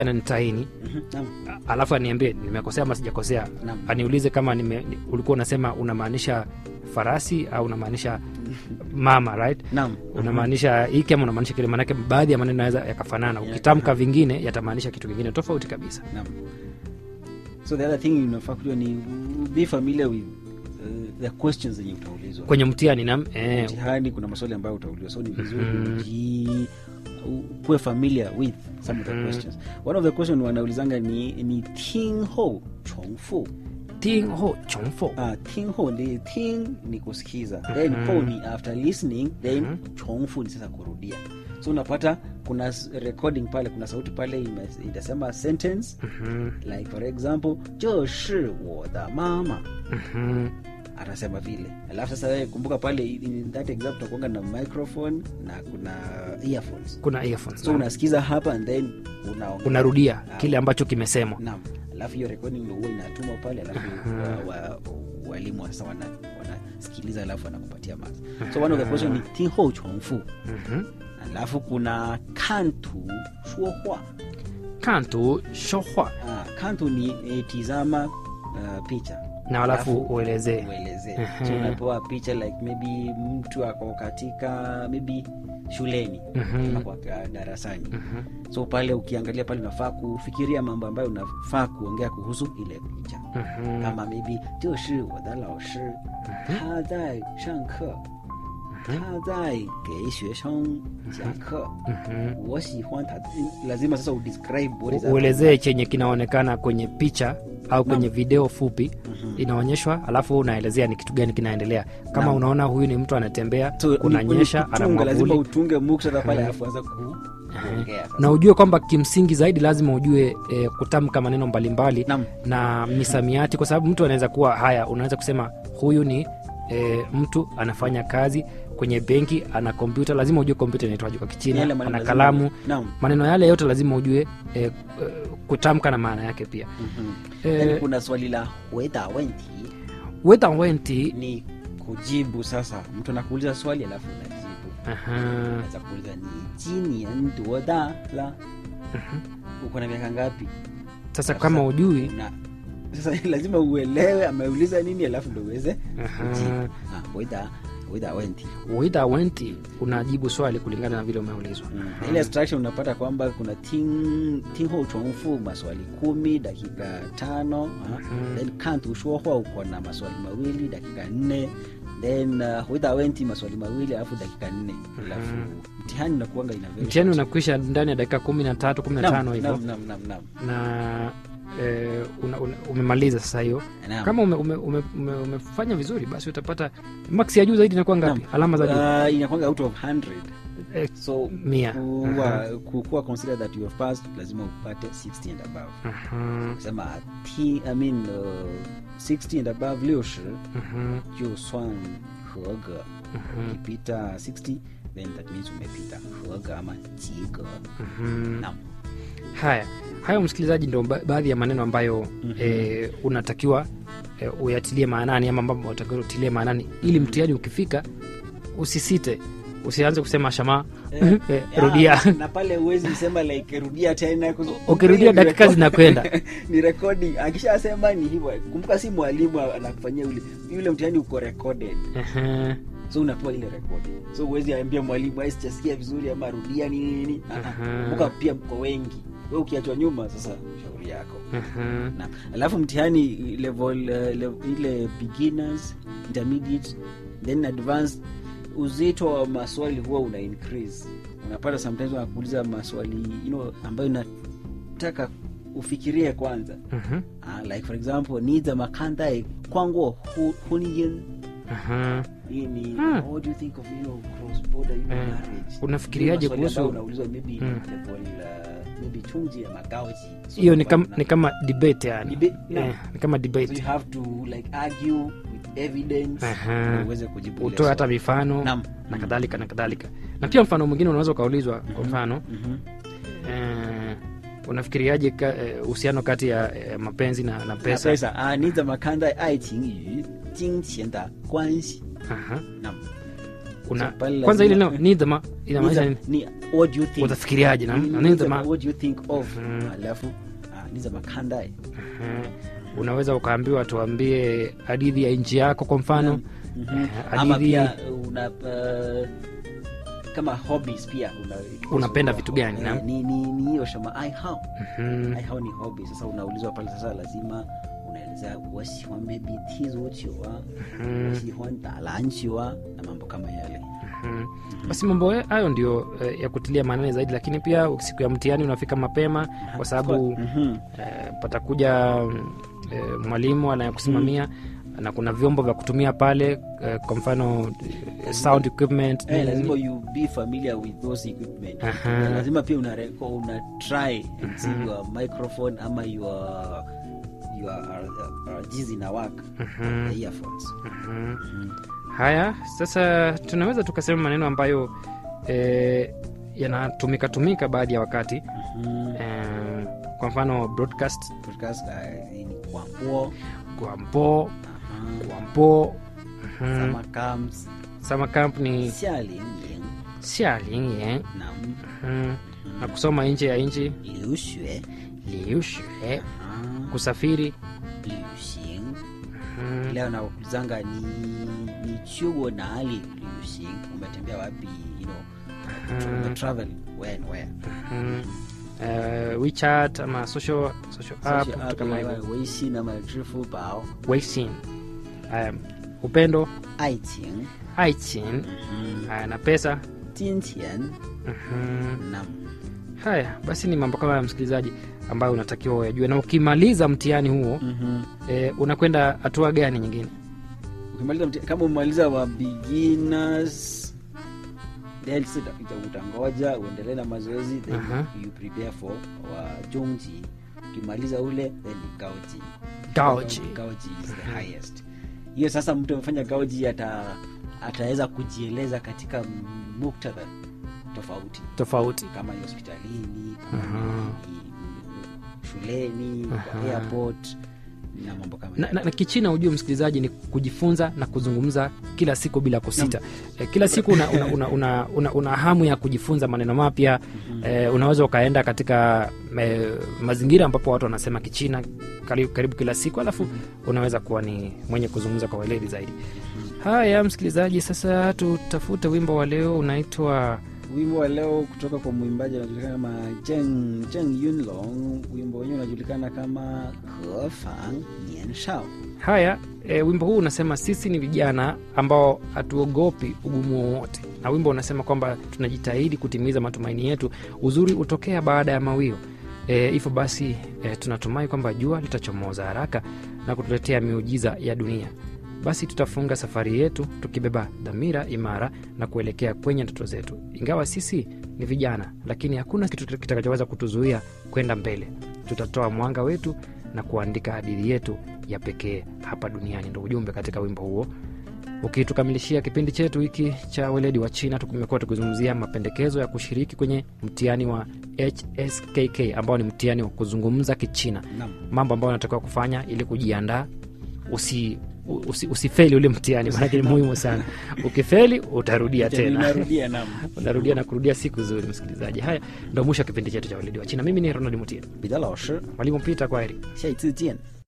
ananitaini Mhm, naam alafu aniambie nimekosea ama sijakosea naam aniulize kama nime, ni- ulikuwa unasema unamaanisha farasi au unamaanisha mama right naam unamaanisha hiki ama unamaanisha kile maanake baadhi ya maneno yanaweza yakafanana ukitamka vingine yatamaanisha kitu kingine tofauti kabisa Naam. so the other thing unafaa kujua ni be familiar with uh, the questions zenye utaulizwa kwenye mtihani nam eh, mtihani kuna maswali ambayo utaulizwa so ni vizuri Mhm. uji kuwe familiar with some of the Mhm. questions one of the question wanaulizanga ni ni ting ho chongfu ting ho chongfo ah ting ho ni ting ni kusikiza then Mhm. ho ni after listening then Mhm. chongfu ni sasa kurudia so unapata kuna s- recording pale kuna sauti pale ime- itasema sentence Mhm, like for example 这是我的妈妈 mhm. atasema vile alafu sasa wewe kumbuka pale in that example utakuanga na microphone na kuna earphones kuna earphones, so naam. unasikiza hapa and then unaongea. unarudia Ah, kile ambacho kimesemwa naam alafu hiyo recording ndio huwa inatumwa pale alafu Aha. wa- wa- walimu sasa wana wanasikiliza alafu wanakupatia marks so one of the question ni tinho chongfu Mhm. alafu kuna kantu shuohua kantu shohwa ah, kantu ni eh, tizama uh, picha na alafu uelezee uelezee Ehe. so unapewa picha like maybe mtu ako katika maybe shuleni Mhm. ama kwa ka- darasani Mhm, so pale ukiangalia pale unafaa kufikiria mambo ambayo unafaa kuongea kuhusu ile picha mhm, kama maybe 这是我的老师他在上课他在给学生讲课 mhm. 我喜欢他 lazima sasa udescribe what is U- uelezee chenye kinaonekana kwenye picha au kwenye Naam. video fupi Mhm. inaonyeshwa alafu unaelezea ni kitu gani kinaendelea kama Naam. unaona huyu ni mtu anatembea So, ni- kunanyesha ni ana kutunga, lazima mwavuli utunge muktadha pale Mhm. alafu anza ku- kuongea sasa. na ujue kwamba kimsingi zaidi lazima ujue e, kutamka maneno mbalimbali Naam. na misamiati kwa sababu mtu anaweza kuwa haya unaweza kusema huyu ni e, mtu anafanya kazi kwenye benki ana kompyuta lazima ujue kompyuta inaitwaje kwa kichina Yale maneno ana lazima- kalamu Naam. maneno yale yote lazima ujue e, e, kutamka na maana yake pia Mhm. Eh, Then kuna swali la weda wenti weta wenti ni kujibu sasa mtu anakuuliza swali alafu unajibu aha, naweza kuuliza ni jinian duoda la mhm. uko na miaka ngapi sasa kama ujui Una- sasa lazima uelewe ameuliza nini alafu ndo uweze Aha. kujibu Ah, weda weda wenti weta wenti unajibu swali kulingana na vile umeulizwa Mm. ile instruction unapata kwamba kuna ting tingho chongfu maswali kumi dakika tano ah. Mhm. then kantu shuohua uko na maswali mawili dakika nne then uh, witha wenti maswali mawili alafu dakika nne alafu Mhm. mtihani unakuanga ina very mtihani short. unakwisha ndani ya dakika kumi na tatu kumi na Naam, tano hivyo naam, naam, naam, naam. na e, una, una, umemaliza sasa hiyo Naam. kama ume, ume, ume, ume, umefanya vizuri basi utapata max ya juu zaidi inakuwa ngapi Naam. alama za juu Uh, inakwanga out of 100 Eh, so mia kuwa, kukuwa consider that you have passed lazima upate 60 and above Aha, sema t I mean uh, 60 and above 60 aha, 就算合格 aha, ukipita 60 then that means umepita 合格ama 及格 aha. naam haya hayo msikilizaji ndo ba- baadhi ya maneno ambayo Mhm. e, unatakiwa e, uyatilie maanani ama ambapo unatakiwa utilie maanani ili mtihani ukifika usisite usianze kusema shama Eh, eh, ya, rudia na pale uwezi sema like rudia tena kuzu- ukirudia ni dakika record- zinakwenda ni recording akishasema ni hivyo kumbuka si mwalimu anakufanyia ule yule mtihani uko recorded Aha, so unapewa ile recording so uwezi ambia mwalimu "Ai, sijasikia vizuri ama rudia nini nini Ah, ah. Aha. kumbuka pia mko wengi we ukiachwa nyuma sasa shauri yako aha. na alafu mtihani level, uh, level ile beginners intermediate then advanced uzito wa maswali huwa una increase unapata sometimes wanakuuliza maswali you know, ambayo inataka ufikirie kwanza Mhm, uh, like for example ni za makandae kwangu huniyin aha. hii ni Hmm. what do you think of you know, cross border you know, Eh, marriage unafikiriaje Ni maswali ambayo kuhusu unaulizwa maybe Hmm. level uh, maybe chunji ya magaoji So hiyo ni, unapata kam, ni kama debate yani Debate, naam. eh, ni kama so debate you have to like argue with evidence Aha. ndio uweze kujibu ile utoe hata swali. mifano Naam. na kadhalika na kadhalika na pia mfano mwingine unaweza ukaulizwa kwa mfano Mhm. eh, unafikiriaje ka- eh, uhusiano kati ya eh, mapenzi na, na Na pesa pesa ah, ni zama kanda 爱情与金钱的关系 Aha. 那 kuna So, pale kwanza ile lazima- neno nidhama inamaanisha nini ni what do you think utafikiriaje na Ni- na ni- nidhama what do you think of Mhm. alafu ah, nizama kandai Mhm. unaweza ukaambiwa tuambie hadithi ya nchi yako kwa mfano Mhm. Eh, ama hadithi- pia una uh, kama hobbies pia una, Unapenda vitu gani, Eh, naam? ni ni ni hiyo shama ai hao Mhm. ai hao ni hobby sasa unaulizwa pale sasa lazima unaelezea wasihuan maybe tizochiwa wasihuan dalanchiwa na mambo kama yale Mhm. basi mambo hayo ndio eh, ya kutilia maanani zaidi lakini pia siku ya mtihani unafika mapema kwa sababu Mhm. eh, patakuja mm, eh, mwalimu anayekusimamia na kuna vyombo vya kutumia pale eh, kwa mfano eh, sound equipment Eh, nini, lazima nini. you be familiar with those equipment Aha. Na lazima pia una, reko- una try and see your microphone ama your your uh, uh, jizi na work Mhm. the earphones Mhm. haya sasa tunaweza tukasema maneno ambayo eh, yanatumika tumika baadhi ya wakati Mhm. eh, kwa mfano broadcast podcast uh, ni kwambo guampo guampo mhm. sama comes summer camp ni xialing xialing na mhm. na kusoma nje ya nchi liu xue liushue kusafiri liu xing mhm. leo nakulizanga ni ni chuo nali liu xing umetembea wapi you know Mhm. umetravel when where Mhm. Eh, WeChat ama social, social app Social vitu app kama kama hivyo Weixin ama Zhifubao, Weixin. Haya, upendo Aiqing, aichin haya na pesa Jinqian Mhm. na haya basi ni mambo kama ya msikilizaji ambayo unatakiwa uyajue na ukimaliza mtihani huo eh, unakwenda hatua gani nyingine ukimaliza mti- kama umemaliza wa beginners then sasa uta- utangoja uendelee na mazoezi then Aha. you prepare for wa jongji ukimaliza ule then ni gaoji Gaoji. gaoji is the highest hiyo sasa mtu amefanya gaoji ata ataweza kujieleza katika muktadha tofauti tofauti kama ni hospitalini kama Aha. ni shuleni kwa Aha. airport na mambo kama na, yale. na, na kichina ujue msikilizaji ni kujifunza na kuzungumza kila siku bila kusita eh, kila siku una, una, una, una, una, una hamu ya kujifunza maneno mapya eh, unaweza ukaenda katika eh, mazingira ambapo watu wanasema kichina karibu, karibu kila siku alafu unaweza kuwa ni mwenye kuzungumza kwa weledi zaidi haya msikilizaji sasa tutafute wimbo wa leo unaitwa wimbo wa leo kutoka kwa mwimbaji anajulikana kama Zheng, Zheng Yunlong. Wimbo wenyewe unajulikana kama Hefang Nian Shao. haya e, wimbo huu unasema sisi ni vijana ambao hatuogopi ugumu wowote na wimbo unasema kwamba tunajitahidi kutimiza matumaini yetu uzuri hutokea baada ya mawio e, hivyo basi e, tunatumai kwamba jua litachomoza haraka na kutuletea miujiza ya dunia basi tutafunga safari yetu tukibeba dhamira imara na kuelekea kwenye ndoto zetu ingawa sisi ni vijana lakini hakuna kitu kitakachoweza kutuzuia kwenda mbele tutatoa mwanga wetu na kuandika hadithi yetu ya pekee hapa duniani ndo ujumbe katika wimbo huo ukitukamilishia kipindi chetu hiki cha weledi wa china tumekuwa tukizungumzia mapendekezo ya kushiriki kwenye mtihani wa hskk ambao ni mtihani wa kuzungumza kichina Naam. mambo ambayo unatakiwa kufanya ili kujiandaa usi usi- usifeli ule mtihani maanake ni muhimu sana ukifeli utarudia tena Narudia naam. unarudia na kurudia siku zuri msikilizaji haya ndo mwisho wa kipindi chetu cha weledi wa china mimi ni ronald mutia 彼得老师， mwalimu pita kwaheri 下一次见。